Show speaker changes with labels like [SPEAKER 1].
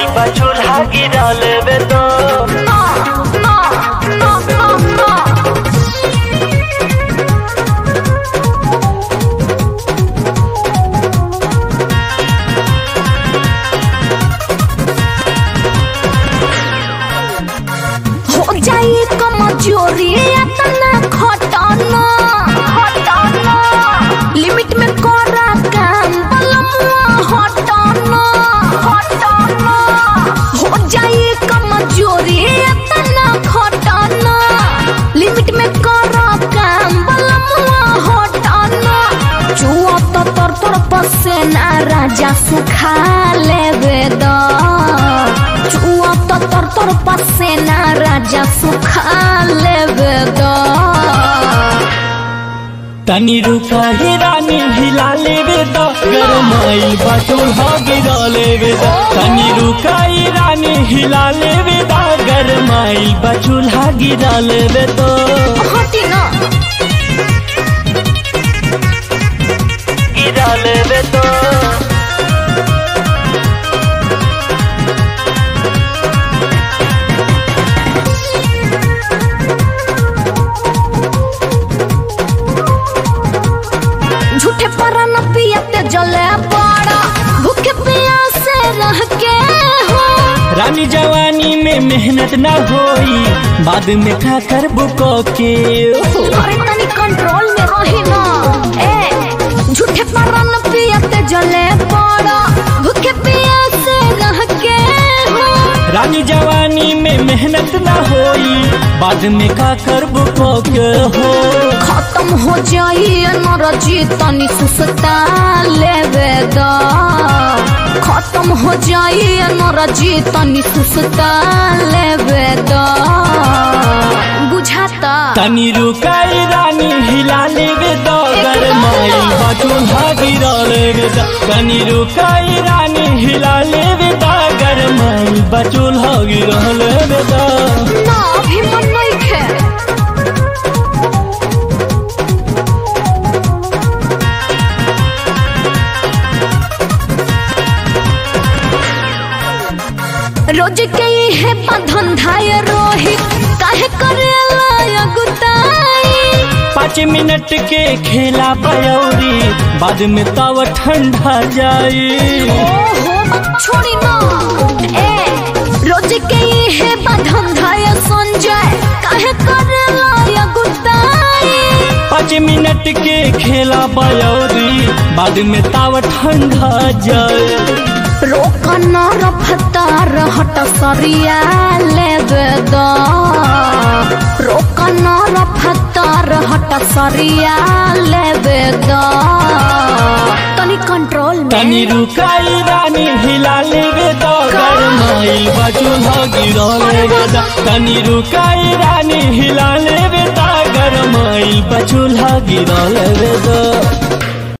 [SPEAKER 1] गरमाइल बा चूल्हा गिरा लेबे तो
[SPEAKER 2] हो जाई कमजोरी अतना खटना खटना लिमिट में करा काम बलमुआ हटना हटना हो जाई कमजोरी अतना खटना लिमिट में करा काम बलमुआ हटना चुआ तो तर तर पसेना राजा सुखा लेबे दा चुआ तो तर तर पसेना राजा सुखा लेबे दा
[SPEAKER 1] तनी रुका ही रानी हिला लेबे तो गरमाइल बा चूल्हा गिरा लेबे तो तनी रुका ही रानी हिला लेबे तो गरमाइल बा चूल्हा गिरा लेबे तो
[SPEAKER 2] हटी ना
[SPEAKER 1] गिरा लेबे तो
[SPEAKER 2] झूठे पर न पियते जले पड़ा भूखे प्यासे रह के हो
[SPEAKER 1] रानी जवानी में मेहनत ना होई बाद में खा कर बुको के
[SPEAKER 2] अरे तनी कंट्रोल में रही ना ए झूठे पर न पियते जले पड़ा भूखे प्यासे रह के हो
[SPEAKER 1] रानी जवानी में मेहनत ना होई बाद में खा कर बुको के हो
[SPEAKER 2] खत्म हो जाई नरजी तनी सुसता लेवे दा खत्म हो जाई नरजी तनी सुसता लेवे दा बुझाता
[SPEAKER 1] तनी रुकाई रानी हिला लेबे दो गरमाइल बा चूल्हा गिरा लेबे दो तनी रुकाई रानी हिला लेबे दो गरमाइल बा चूल्हा गिरा लेबे दो
[SPEAKER 2] ना अभी मन नहीं खे रोज के है बंधन धाय रोही काहे करेला अगुताई
[SPEAKER 1] पाँच मिनट के खेला पयौरी बाद में तव ठंडा जाई
[SPEAKER 2] ओहो मत छोड़ी ना ए रोज के ये है बंधन धाय संजय काहे करेला अगुताई
[SPEAKER 1] पाँच मिनट के खेला पयौरी बाद में तव ठंडा जाई
[SPEAKER 2] रोकन रफ्तार हट सरिया लेबे दा रोकन रफ्तार हट सरिया लेबे दा तनी कंट्रोल में
[SPEAKER 1] तनी रुकाई रानी हिला लेबे तो गरमाइल बा चूल्हा गिरा लेबे तो तनी रुकाई रानी हिला लेबे तो गरमाइल बा चूल्हा गिरा लेबे तो